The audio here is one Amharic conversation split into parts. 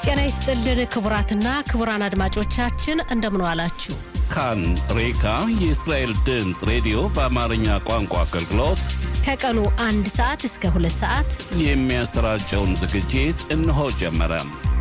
ጤና ይስጥልን ክቡራትና ክቡራን አድማጮቻችን እንደምን ዋላችሁ። ካን ሬካ የእስራኤል ድምፅ ሬዲዮ በአማርኛ ቋንቋ አገልግሎት ከቀኑ አንድ ሰዓት እስከ ሁለት ሰዓት የሚያሰራጨውን ዝግጅት እነሆ ጀመረ።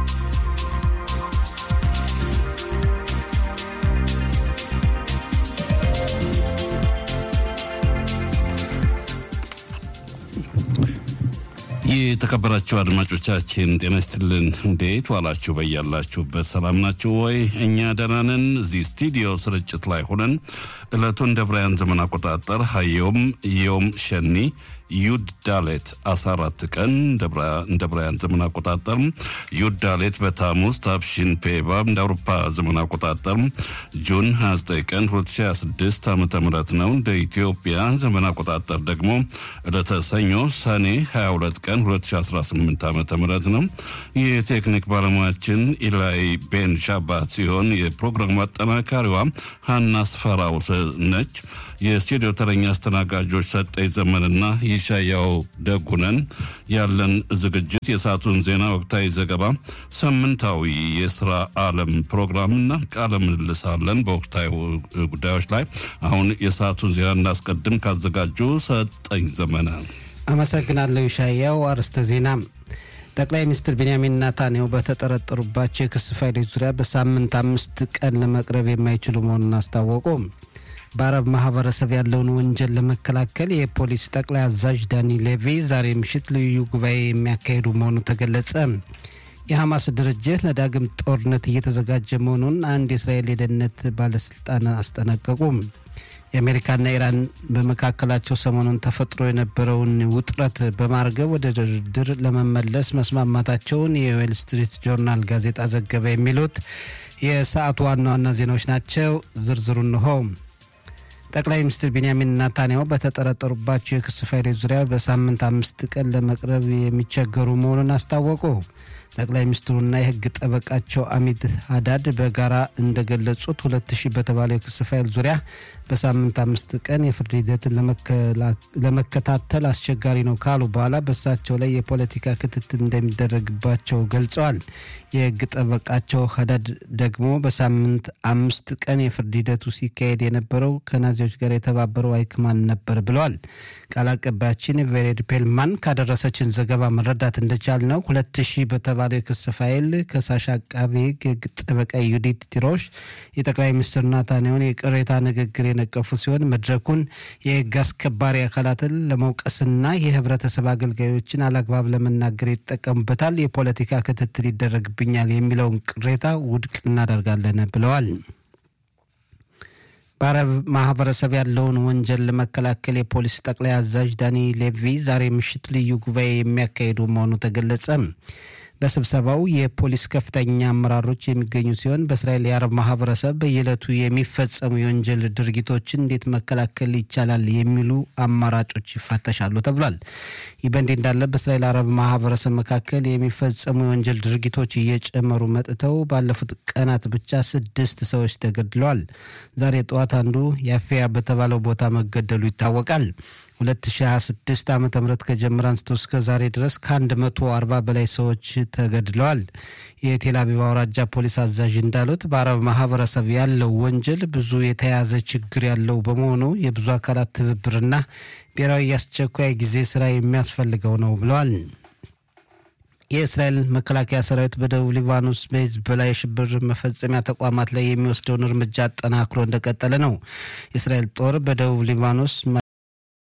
የተከበራችሁ አድማጮቻችን ጤና ይስጥልን። እንዴት ዋላችሁ? በያላችሁበት ሰላም ናችሁ ወይ? እኛ ደህና ነን። እዚህ ስቱዲዮ ስርጭት ላይ ሆነን ዕለቱን እንደ ብራያን ዘመን አቆጣጠር ሀዮም ዮም ሸኒ ዩድ ዳሌት 14 ቀን እንደ ብራያን ዘመን አቆጣጠር ዩድ ዳሌት በታሙስ ታብሺን ፔባ እንደ አውሮፓ ዘመን አቆጣጠር ጁን 29 ቀን 2026 ዓ ም ነው። እንደ ኢትዮጵያ ዘመን አቆጣጠር ደግሞ ዕለተ ሰኞ ሰኔ 22 ቀን 2018 ዓ ም ነው። የቴክኒክ ባለሙያችን ኢላይ ቤን ሻባት ሲሆን የፕሮግራሙ አጠናካሪዋ ሀና ስፈራው ነች። የስቱዲዮ ተረኛ አስተናጋጆች ሰጠኝ ዘመንና ይሻያው ደጉነን። ያለን ዝግጅት የሰዓቱን ዜና፣ ወቅታዊ ዘገባ፣ ሳምንታዊ የስራ ዓለም ፕሮግራምና ቃለ ምልልስ አለን በወቅታዊ ጉዳዮች ላይ። አሁን የሰዓቱን ዜና እናስቀድም። ካዘጋጁ ሰጠኝ ዘመነ። አመሰግናለሁ ይሻያው። አርዕስተ ዜና ጠቅላይ ሚኒስትር ቤንያሚን ናታንያሁ በተጠረጠሩባቸው የክስ ፋይሎች ዙሪያ በሳምንት አምስት ቀን ለመቅረብ የማይችሉ መሆኑን አስታወቁ። በአረብ ማህበረሰብ ያለውን ወንጀል ለመከላከል የፖሊስ ጠቅላይ አዛዥ ዳኒ ሌቪ ዛሬ ምሽት ልዩ ጉባኤ የሚያካሂዱ መሆኑ ተገለጸ። የሐማስ ድርጅት ለዳግም ጦርነት እየተዘጋጀ መሆኑን አንድ የእስራኤል የደህንነት ባለስልጣን አስጠነቀቁ። የአሜሪካና ኢራን በመካከላቸው ሰሞኑን ተፈጥሮ የነበረውን ውጥረት በማርገብ ወደ ድርድር ለመመለስ መስማማታቸውን የዌል ስትሪት ጆርናል ጋዜጣ ዘገበ። የሚሉት የሰዓቱ ዋና ዋና ዜናዎች ናቸው። ዝርዝሩ እንሆ። ጠቅላይ ሚኒስትር ቤንያሚን ናታንያሁ በተጠረጠሩባቸው የክስ ፋይሎች ዙሪያ በሳምንት አምስት ቀን ለመቅረብ የሚቸገሩ መሆኑን አስታወቁ። ጠቅላይ ሚኒስትሩና የሕግ ጠበቃቸው አሚድ ሀዳድ በጋራ እንደገለጹት ሁለት ሺህ በተባለው የክስ ፋይል ዙሪያ በሳምንት አምስት ቀን የፍርድ ሂደትን ለመከታተል አስቸጋሪ ነው ካሉ በኋላ በእሳቸው ላይ የፖለቲካ ክትትል እንደሚደረግባቸው ገልጸዋል። የሕግ ጠበቃቸው ሀዳድ ደግሞ በሳምንት አምስት ቀን የፍርድ ሂደቱ ሲካሄድ የነበረው ከናዚዎች ጋር የተባበረው አይክማን ነበር ብለዋል። ቃል አቀባያችን ቬሬድ ፔልማን ካደረሰችን ዘገባ መረዳት እንደቻል ነው ሁለት ሺህ በተባለው የክስ ፋይል ከሳሽ አቃቤ ሕግ የሕግ ጠበቃ ዩዲት ቲሮሽ የጠቅላይ ሚኒስትር ናታንያሁን የቅሬታ ንግግር የነቀፉ ሲሆን መድረኩን የሕግ አስከባሪ አካላትን ለመውቀስና የህብረተሰብ አገልጋዮችን አላግባብ ለመናገር ይጠቀሙበታል፣ የፖለቲካ ክትትል ይደረግብኛል የሚለውን ቅሬታ ውድቅ እናደርጋለን ብለዋል። በአረብ ማህበረሰብ ያለውን ወንጀል ለመከላከል የፖሊስ ጠቅላይ አዛዥ ዳኒ ሌቪ ዛሬ ምሽት ልዩ ጉባኤ የሚያካሂዱ መሆኑ ተገለጸ። በስብሰባው የፖሊስ ከፍተኛ አመራሮች የሚገኙ ሲሆን በእስራኤል የአረብ ማህበረሰብ በየዕለቱ የሚፈጸሙ የወንጀል ድርጊቶችን እንዴት መከላከል ይቻላል የሚሉ አማራጮች ይፋተሻሉ ተብሏል። ይህ በእንዲህ እንዳለ በእስራኤል አረብ ማህበረሰብ መካከል የሚፈጸሙ የወንጀል ድርጊቶች እየጨመሩ መጥተው ባለፉት ቀናት ብቻ ስድስት ሰዎች ተገድለዋል። ዛሬ ጠዋት አንዱ ያፊያ በተባለው ቦታ መገደሉ ይታወቃል። 2026 ዓ ም ከጀመረ አንስቶ እስከ ዛሬ ድረስ ከ140 በላይ ሰዎች ተገድለዋል። የቴል አቪቭ አውራጃ ፖሊስ አዛዥ እንዳሉት በአረብ ማህበረሰብ ያለው ወንጀል ብዙ የተያዘ ችግር ያለው በመሆኑ የብዙ አካላት ትብብርና ብሔራዊ የአስቸኳይ ጊዜ ስራ የሚያስፈልገው ነው ብለዋል። የእስራኤል መከላከያ ሰራዊት በደቡብ ሊባኖስ በህዝብ ላይ የሽብር መፈጸሚያ ተቋማት ላይ የሚወስደውን እርምጃ አጠናክሮ እንደቀጠለ ነው። የእስራኤል ጦር በደቡብ ሊባኖስ